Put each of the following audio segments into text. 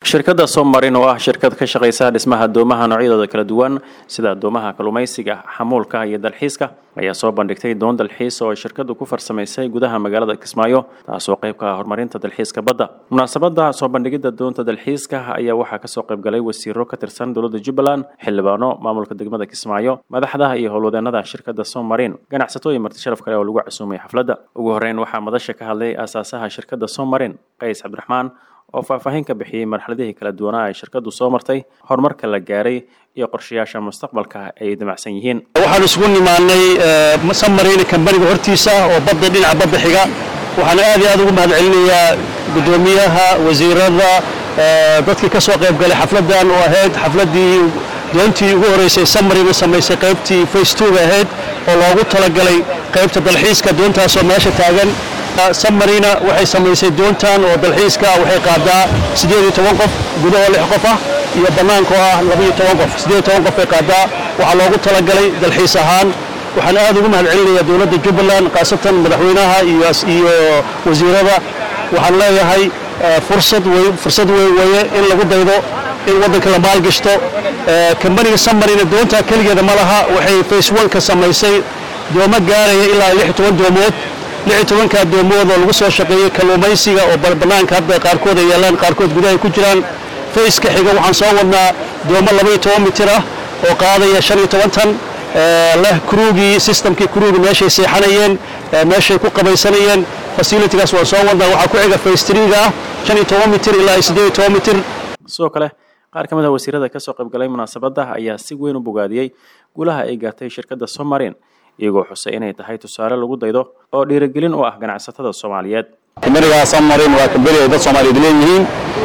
shirkadda somarin oo ah shirkad ka shaqaysa dhismaha doomaha noocyadooda kala duwan sida doomaha kalluumaysiga xamuulka iyo dalxiiska ayaa soo bandhigtay doon dalxiis oo ay shirkaddu ku farsamaysay gudaha magaalada kismaayo taasoo qayb ka ah horumarinta dalxiiska badda munaasabadda soo bandhigidda doonta dalxiiska ayaa waxaa kasoo qayb galay wasiiro ka tirsan dowladda jubbaland xildhibaano maamulka degmada kismaayo madaxda iyo howlwadeenada shirkadda somarin ganacsatooyin marti sharaf kale oo lagu casuumay xafladda ugu horreyn waxaa madasha ka hadlay aasaasaha shirkadda somarin qays cabdiraxmaan oo faahfaahin ka bixiyey marxaladihii kala duwanaa ay shirkaddu soo martay horumarka la gaaray iyo qorshayaasha mustaqbalka ay damacsan yihiin waxaan isugu nimaanay samarayna kambaniga hortiisa oo badda dhinaca badda xiga waxaan aad iyo aad ugu mahad celinayaa guddoomiyaha wasiirada dadkii ka soo qayb galay xafladdan oo ahayd xafladdii doontii ugu horreysay samarina samaysay qaybtii face two bay ahayd oo loogu talagalay qaybta dalxiiska doontaasoo meesha taagan samarina waxay samaysay doontan oo dalxiiska waxay qaadaa siddeed iyo toban qof gudahoo lix qof ah iyo bannaanka oo ah labaiyo toban qof siddeed iyo toban qof bay qaadaa waxaa loogu talagalay dalxiis ahaan waxaan aad ugu mahad celinayaa dowladda jubbaland khaasatan madaxweynaha iyo wasiirada waxaan leeyahay fursad wey fursad wey weye in lagu daydo in waddanka la maalgashto kambaniga samarina doontaa keligeeda ma laha waxay face one ka samaysay doomo gaaraya ilaa lix iyo toban doomood lix iyo tobankaa doomood oo lagu soo shaqeeyey kalluumaysiga oo bannaanka hadda qaarkood ay yaalaan qaarkood gudaha ay ku jiraan fayska xiga waxaan soo wadnaa doomo laba iyo toban mitir ah oo qaadaya shan iyo toban tan leh kruugii systemkii kruugi meeshay seexanayeen meeshay ku qabaysanayeen facilitigaas waan soo wadnaa waxaa ku xiga faystriga ah shan iyo toban mitir ilaa iyo siddeed iyo toban mitir sidoo kale qaar ka mid a wasiirada ka soo qayb galay munaasabadda ayaa si weyn u bogaadiyey guulaha ay gaartay shirkadda somarin iyagoo xusay inay tahay tusaale lagu daydo oo dhiirigelin u ah ganacsatada soomaaliyeed kambanigaa samarin waa kambani ay dad soomaaliyeed leeyihiin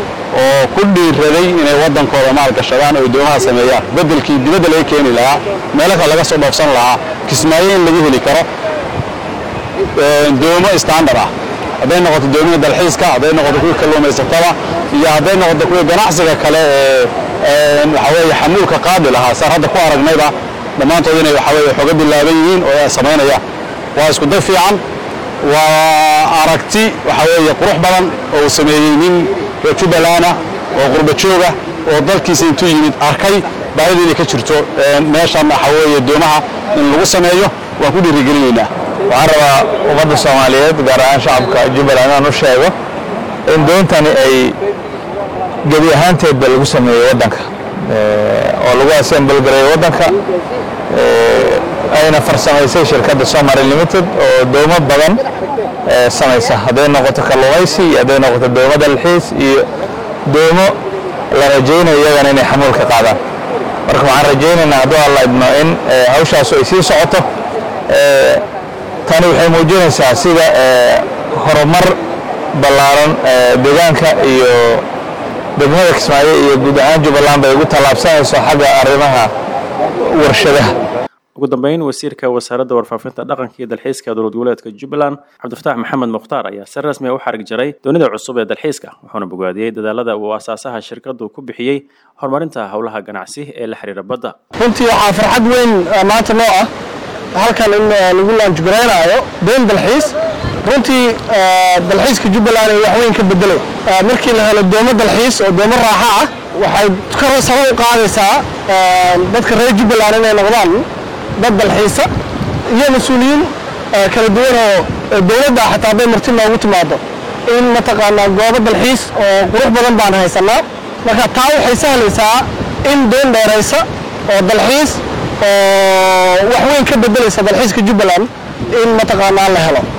oo ku dhiiraday inay waddankooda maalgashadaan oo doomaha sameeyaan beddelkii dibadda laga keeni lahaa meelo kale laga soo dhoofsan lahaa kismaayo in laga heli karo doomo standard ah hadday noqoto doomihii dalxiiska hadday noqoto kuwii kalluumaysatada iyo hadday noqoto kuwii ganacsiga kale ee waxa weeye xamuulka qaadi lahaa saan hadda ku aragnayba dhammaantood inay waxa weye xooga bilaaban yihiin oo ay samaynayaan waa isku day fiican waa aragti waxa weeye qurux badan oo uu sameeyey nin reer jubbaland ah oo qurba jooga oo dalkiisa intuu yimid arkay baahida inay ka jirto meeshan waxa weeye doomaha in lagu sameeyo waan ku dhiirigelinaynaa waxaan rabaa ummadda soomaaliyeed gaar ahaan shacabka jubbaland inaan u sheego in doontani ay gebi ahaanteedba lagu sameeyey waddanka oo lagu assemble gareeyo waddanka ayna farsamaysay shirkadda somali limited oo doomo badan samaysa hadday noqoto kalluumaysi iyo hadday noqoto doomo dalxiis iyo doomo la rajaynayo iyagana inay xamuulka qaadaan marka waxaan rajaynaynaa hadduu alla idmo in hawshaasu ay sii socoto tani waxay muujinaysaa sida horumar ballaaran deegaanka iyo degmada kismaayo iyo guud ahaan jubbaland bay ugu tallaabsanayso xagga arrimaha warshadaha ugu dambeyn wasiirka wasaaradda warfaafinta dhaqanka iyo dalxiiska dowlad goboleedka jubbaland cabdifataax maxamed mukhtaar ayaa si rasmi a u xarig jaray doonida cusub ee dalxiiska wuxuuna bogaadiyey dadaalada uu asaasaha shirkaddu ku bixiyey horumarinta howlaha ganacsi ee la xiriira badda runtii waxaa farxad weyn maanta noo ah halkan in lagu laanjgaraynaayo doon dalxiis runtii dalxiiska jubbaland ay wax weyn ka bedelay markii la helo doomo dalxiis oo doomo raaxa ah waxay kor saba u qaadaysaa dadka reer jubbaland inay noqdaan dad dalxiisa iyo mas-uuliyiin kala duwan oo dowladda xataa hadday marti noogu timaado in mataqaanaa goobo dalxiis oo qurux badan baan haysanaa marka taa waxay sahlaysaa in doon dheeraysa oo dalxiis oo wax weyn ka bedelaysa dalxiiska jubbaland in mataqaanaa la helo